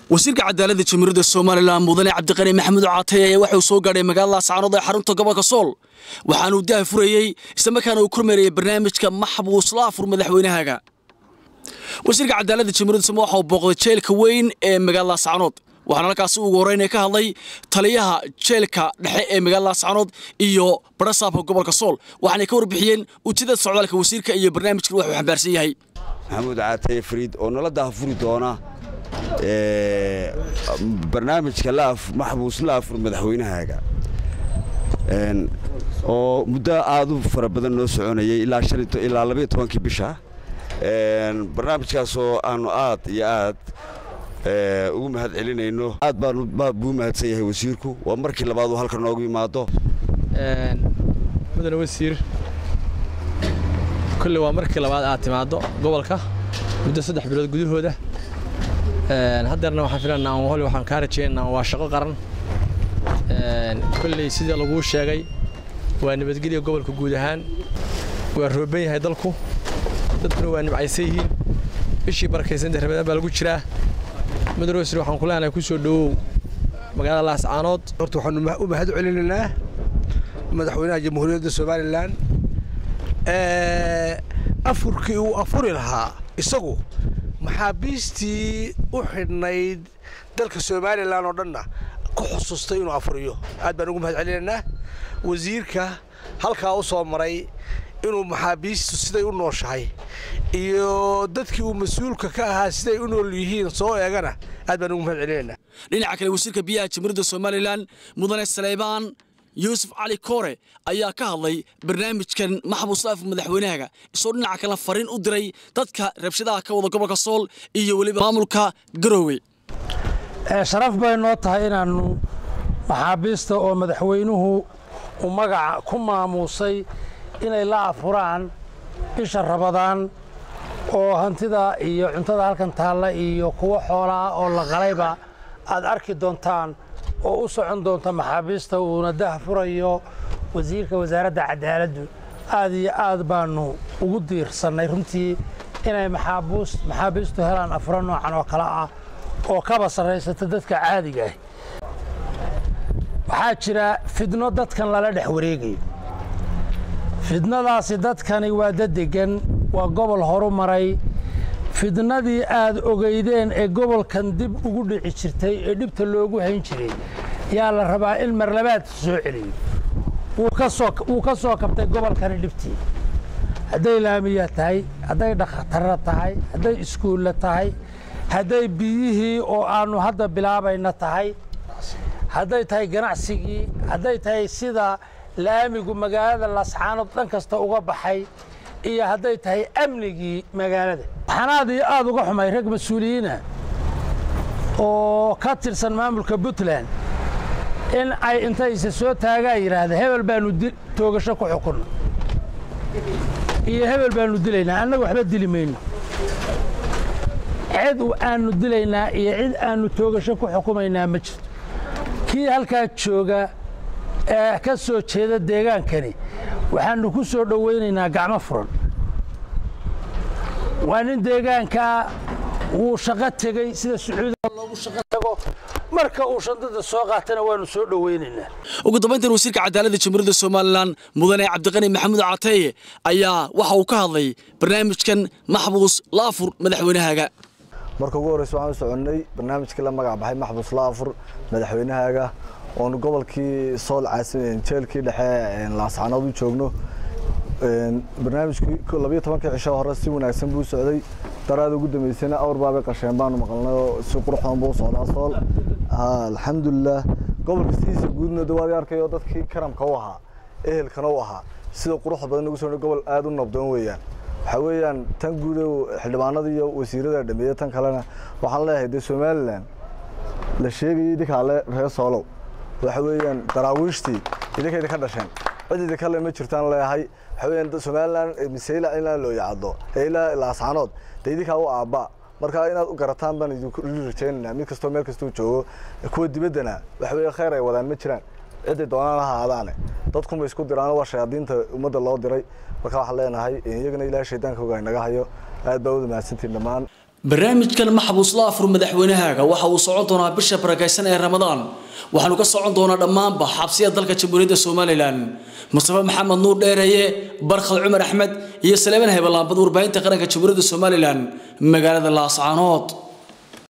wasiirka cadaaladda jamhuuriyadda somalilan mudane cabdiqani maxamuud caatay ayaa waxauu soo gaadhay magaalada sacaanood ee xarunta gobolka sool waxaanuu daah furayey islamarkaana uu kormeerayay barnaamijka maxbuus laafur madaxweynahaga wasiirka cadaaladda jamhuuriyadda somal waxa uu booqday jeelka weyn ee magaalada sacaanood waxaana halkaasi ugu horreynaya ka hadlay taliyaha jeelka dhexe ee magaalada sacaanood iyo barasaabka gobolka sool waxaanay ka warbixiyeen ujeedada socdaalka wasiirka iyo barnaamijkan wax uu xambaarsan yahay maxamuud caataye fariid oo nala daahfuri doona barnaamijka maxbuus laafur madaxweynahaaga oo muddo aad u fara badan noo soconayay ilaa labaiyo tobankii bisha barnaamijkaasoo aanu aad iyo aad ugu mahad celinayno aad buu mahadsan yahay wasiirku waa markii labaad uu halka noogu yimaado mudane wasiir kolley waa markii labaad aad timaaddo gobolka muddo saddex bilood gudahooda haddeerna waxaan filanaa hol waxaan kaa rajeynaa waa shaqo qaran kolley sida laguu sheegay waa nabadgelya gobolka guud ahaan waa rooban yahay dalku dadkuna waa nimcaysan yihiin bishii barakaysanta ramadaan baa lagu jiraa mudane wasiir waxaan ku leenahay ku soo dhowow magaalada laascaanood horta waxaanu u mahad celinaynaa madaxweynaha jamhuuriyadda somalilan afurkii uu afuri lahaa isagu maxaabiistii u xidhnayd dalka somalilan oo dhanna ku xusustay inuu afuriyo aad baan ugu mahad celinaynaa wasiirka halkaa u soo maray inuu maxaabiistu siday u nooshahay iyo dadkii uu mas-uulka ka ahaa siday u nool yihiin soo eegana aad baan ugu mahad celinaynaa dhinaca kale wasiirka biyaha jamhuuriyadda somalilan mudane saleybaan yuusuf cali koore ayaa ka hadlay barnaamijkan maxbuus laafur madaxweynahaga isagoo dhinaca kale fariin u diray dadka rabshadaha ka wada gobolka sool iyo weliba maamulka garoowe sharaf bay noo tahay inaannu maxaabiista oo madaxweynuhu uu magaca ku maamuusay inay la afuraan bisha rabadaan oo hantida iyo cuntada halkan taalla iyo kuwo xoolaa oo la qalayba aad arki doontaan oo u socon doonta maxaabiista uuna dah furayo wasiirka wasaaradda cadaaladdu aad iyo aad baannu ugu diirsannay runtii inay maxaabiistu helaan afuro noocan oo kale ah oo kaba sarraysata dadka caadiga ah waxaa jira fidno dadkan lala dhex wareegayo fidnadaasi dadkani waa dadegan waa gobol horu maray fidnadii aad ogeydeen ee gobolkan dib ugu dhici jirtay ee dhibta loogu hayn jiray yaa la rabaa in marlabaad soo celiyo wuu ka soo kabtay gobolkani dhibtii hadday laamiya tahay hadday dhakhtarra tahay hadday iskuulla tahay hadday biyihii oo aannu hadda bilaabayna tahay hadday tahay ganacsigii hadday tahay sida laamigu magaalada lascaanood dhan kasta uga baxay iyo hadday tahay amnigii magaalada waxaan aad iyo aad uga xumay rag mas-uuliyiina oo ka tirsan maamulka puntland in ay intayse soo taagaa yidhaahda hebel baannu toogasho ku xukunna iyo hebel baannu dilaynaa annaga waxba dili mayno cid aannu dilaynaa iyo cid aannu toogasho ku xukumaynaa ma jirto kii halkaa jooga ee ka soo jeeda deegaankani waxaannu ku soo dhowaynaynaa gacmo furan waa nin deegaankaa wuu shaqo tegey sida sacuudiga loogu shaqo tago marka uu shandada soo qaatana waannu soo dhowaynaynaa ugu dambayntan wasiirka cadaaladda jamhuuriyadda somalilan mudane cabdiqani maxamuud cateeye ayaa waxa uu ka hadlay barnaamijkan maxbuus laafur madaxweynahaaga marka ugu horreysa waxaan u soconnay barnaamijkii la magac baxay maxbuus laafur madaxweynahaaga oonu gobolkii sool jeelkii dhexe laascaanood u joogno barnaamijkii labiyo tobankii cisho hore si wanaagsan buu socday daraada ugu dambeysayna awr baabay qasheen baanu maqalnay oo si quruxdan buu socdaa sool alxamdulilah gobolka sidiisa guudna dawaadi arkayo dadkii karamka u ahaa ehelkana u ahaa sida quruxda badan ugu soo gobol aad u nabdoon weeyaan waxaa weeyaan tan guud xildhibaanada iyo wasiirada dhameeya tan kalena waxaan leeyahay dee somalilan la sheegayay idinkaale reer soolow waxa weeyaan daraawiishtii idinkayda ka dhasheen cid idinkale ma jirtaan leeyahay waxa weeyaan somalilan miseyla ilaa loo yacado ilaa laascaanood dee idinkaa u aabba marka inaad u garataan baan idinku rajaynaynaa mid kastoo meel kastuu joogo kuwa dibaddana waxa weeye khayr ay wadaan ma jiraan ciday doonaan ha ahaadaane dadkunba isku diraan waa shayaadiinta ummadda loo diray marka waxaan leenahay iyagana ilaahay shaydaanka ogaa inaga hayo aad baa wada mahadsantiin dhammaan barnaamijkan maxbuus la afur madaxweynahaaga waxa uu socon doonaa bisha barakaysan ee ramadaan waxaanu ka socon doonaa dhammaanba xabsiyada dalka jamhuuriyadda somalilan mustafa maxamed nuur dheereeye barkhad cumar axmed iyo saleeman hebelaambad warbaahinta qaranka jamhuuriyadda somalilan magaalada laascaanood